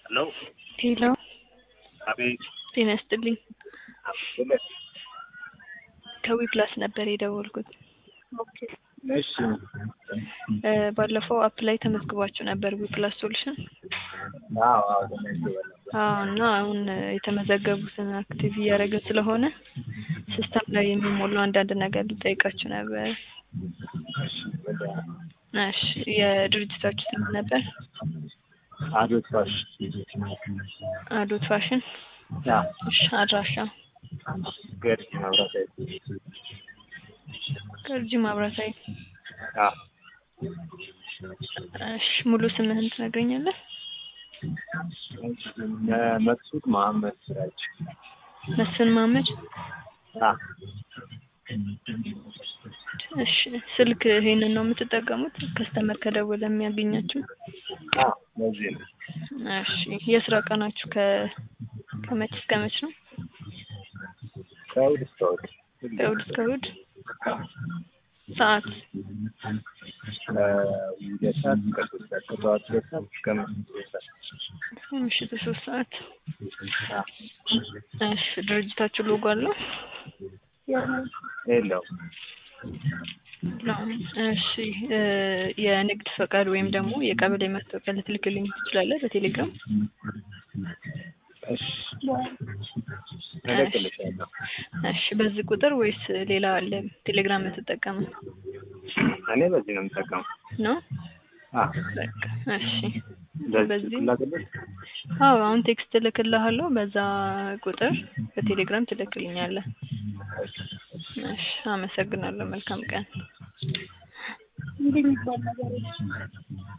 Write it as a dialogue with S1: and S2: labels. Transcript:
S1: ሄሎ
S2: ሄሎ
S1: አቤት
S2: ጤና ይስጥልኝ።
S1: ሁለት
S2: ከዊ ፕላስ ነበር የደወልኩት።
S1: እሺ
S2: እ ባለፈው አፕ ላይ ተመዝግባችሁ ነበር ዊ ፕላስ ሶሉሽን።
S1: አዎ አዎ ተመዝግበን ነበር።
S2: አዎ እና አሁን እ የተመዘገቡትን አክቲቭ እያደረግን ስለሆነ ሲስተም ላይ የሚሞሉ አንዳንድ ነገር ልጠይቃችሁ ነበር።
S1: እሺ ወደ
S2: እሺ የድርጅታችሁ ስም ነበር?
S1: አዶት ፋሽ
S2: አዶት ፋሽን።
S1: ያ
S2: እሺ አድራሻ
S1: ገርጂ መብራት ኃይል
S2: ገርጂ ማብራታዊ።
S1: ያ
S2: እሺ ሙሉ ስምህን ትነግረኛለህ?
S1: መቅሱድ መሀመድ ሲራጅ
S2: መስፍን ማመድ።
S1: ያ
S2: እሺ ስልክ ይሄንን ነው የምትጠቀሙት? ከስተመር ከደወለ የሚያገኛችሁ?
S1: ያ በዚህ ነው
S2: እሺ የስራ ቀናችሁ ከ ከመች እስከ መች ነው?
S1: ከእሑድ እስከ እሑድ
S2: ከእሑድ እስከ እሑድ። ሰዓት
S1: ሁለት ሰዓት እስከ ሶስት ሰዓት ከጠዋት ሁለት ሰዓት እስከ ምሽቱ ሶስት ሰዓት
S2: እስከ ምሽቱ ሶስት ሰዓት።
S1: ያ
S2: እሺ ድርጅታችሁ ሎጎ አለው?
S1: የለውም
S2: እሺ እ የንግድ ፈቃድ ወይም ደግሞ የቀበሌ መታወቂያ ልትልክልኝ ትችላለህ በቴሌግራም?
S1: እሺ እልክልሻለሁ
S2: እሺ በዚህ ቁጥር ወይስ ሌላ አለ ቴሌግራም የምትጠቀመው?
S1: እኔ በዚህ ነው የምጠቀመው
S2: ነው?
S1: አ
S2: በቃ እሺ
S1: በዚህ
S2: በዚህ
S1: ላክልሽ
S2: አዎ አሁን ቴክስት እልክልሃለሁ በዛ ቁጥር በቴሌግራም ትልክልኛለህ። እሺ አመሰግናለሁ። መልካም ቀን።